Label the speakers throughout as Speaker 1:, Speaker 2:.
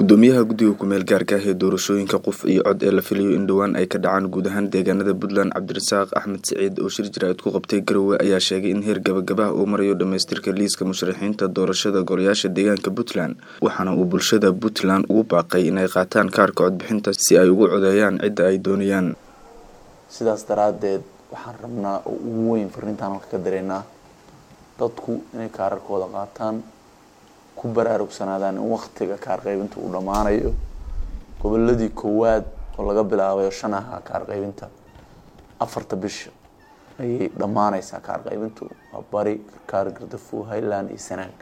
Speaker 1: gudoomiyaha guddiga ku-meel gaarka ah ee doorashooyinka qof iyo cod ee la filayo in dhowaan ay ka dhacaan guud ahaan deegaanada puntland cabdirasaaq axmed siciid oo shir jaraa'id ku qabtay garowe ayaa sheegay in heer gabagabah uu marayo dhammaystirka liiska musharaxiinta doorashada golayaasha deegaanka puntland waxaana uu bulshada puntland ugu baaqay inay qaataan kaarka codbixinta si ay ugu codeeyaan cidda ay doonayaan
Speaker 2: sidaas daraaddeed waxaan rabnaa oo ugu weyn fariintaan halka ka dareynaa dadku inay kaararkooda qaataan ku baraarugsanaadaan in waktiga kaar qaybinta uu dhammaanayo goboladii koowaad oo laga bilaabayo shan aha kaar qaybinta afarta bisha ayay dhammaaneysaa kaar qaybintu waa bari karkaar gardafu highland iyo sanaag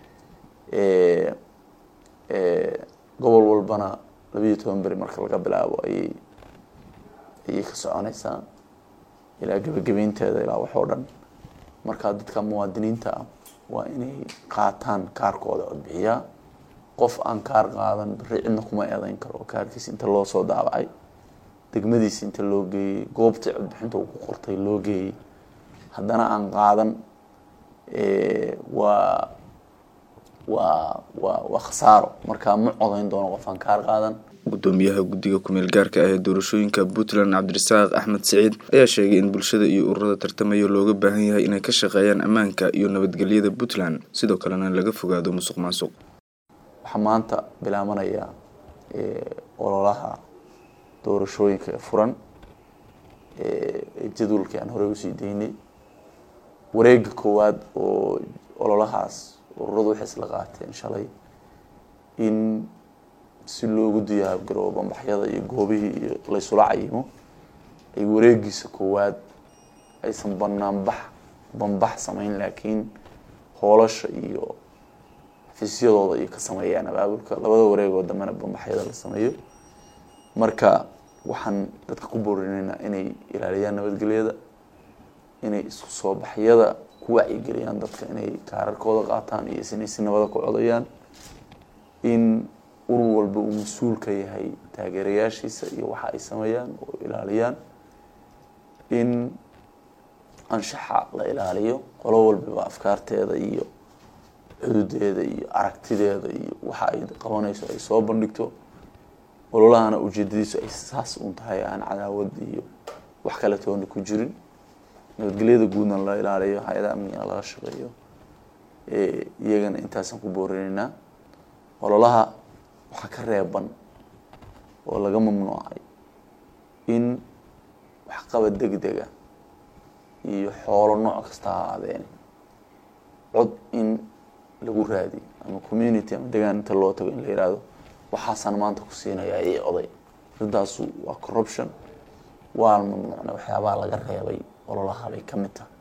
Speaker 2: gobol walbana labayo toban beri marka laga bilaabo ayay ayay ka soconeysaa ilaa gebagabeynteeda ilaa wax oo dhan markaa dadka muwaadiniinta ah waa inay qaataan kaarkooda codbixiyaa qof aan kaar qaadan beri cidna kuma eedeyn karo kaarkiisa inta loo soo daabacay degmadiisa inta loo geeyey goobtii codbixinta uu ku qortay loo geeyey haddana aan qaadan waa waa waa waa khasaaro markaa ma codeyn doono qof aan kaar qaadan
Speaker 1: gudoomiyaha guddiga ku-meel gaarka ah ee doorashooyinka puntland cabdirasaaq axmed siciid ayaa sheegay in bulshada iyo ururada tartamaya looga baahan yahay inay ka shaqeeyaan ammaanka iyo nabadgelyada puntland sidoo kalena laga fogaado musuq maasuq
Speaker 2: waxaa maanta bilaabanaya ololaha doorashooyinka ee furan jadwalkii aan horey usii daynay wareega koowaad oo ololahaas ururadu waxay isla qaateen shalay in si loogu diyaar garoobo bambaxyada iyo goobihii iyo laysula cayimo ay wareegiisa koowaad aysan banaanbax bambax sameyn laakiin hoolasha iyo xafiisyadooda iyo ka sameeyaan abaabulka labada wareegoo dambena bambaxyada la sameeyo marka waxaan dadka ku boorinaynaa inay ilaaliyaan nabadgelyada inay isku soo baxyada ku wacyigeliyaan dadka inay kaararkooda qaataan iyo inay si nabada ku codayaan in urur walba uu mas-uul ka yahay taageerayaashiisa iyo waxa ay sameeyaan oo ilaaliyaan in anshaxa la ilaaliyo qolo walbaba afkaarteeda iyo xududeeda iyo aragtideeda iyo waxa ay qabanayso ay soo bandhigto ololahana ujeedadiisu ay saas un tahay aan cadaawad iyo wax kale toona ku jirin nabadgelyada guudna la ilaaliyo hay-ada amnigana laga shaqeeyo iyagana intaasaan ku boorinaynaa ololaha waxaa ka reeban oo laga mamnuucay in waxqabad degdega iyo xoolo nooc kasta ha aadeen cod in lagu raadiyo ama community ama degaan inta loo tago in la yihahdo waxaasaan maanta ku siinayaa ii oday arintaasu waa corruption waa mamnuucna waxyaabaha laga reebay ololaha bay ka mid tahay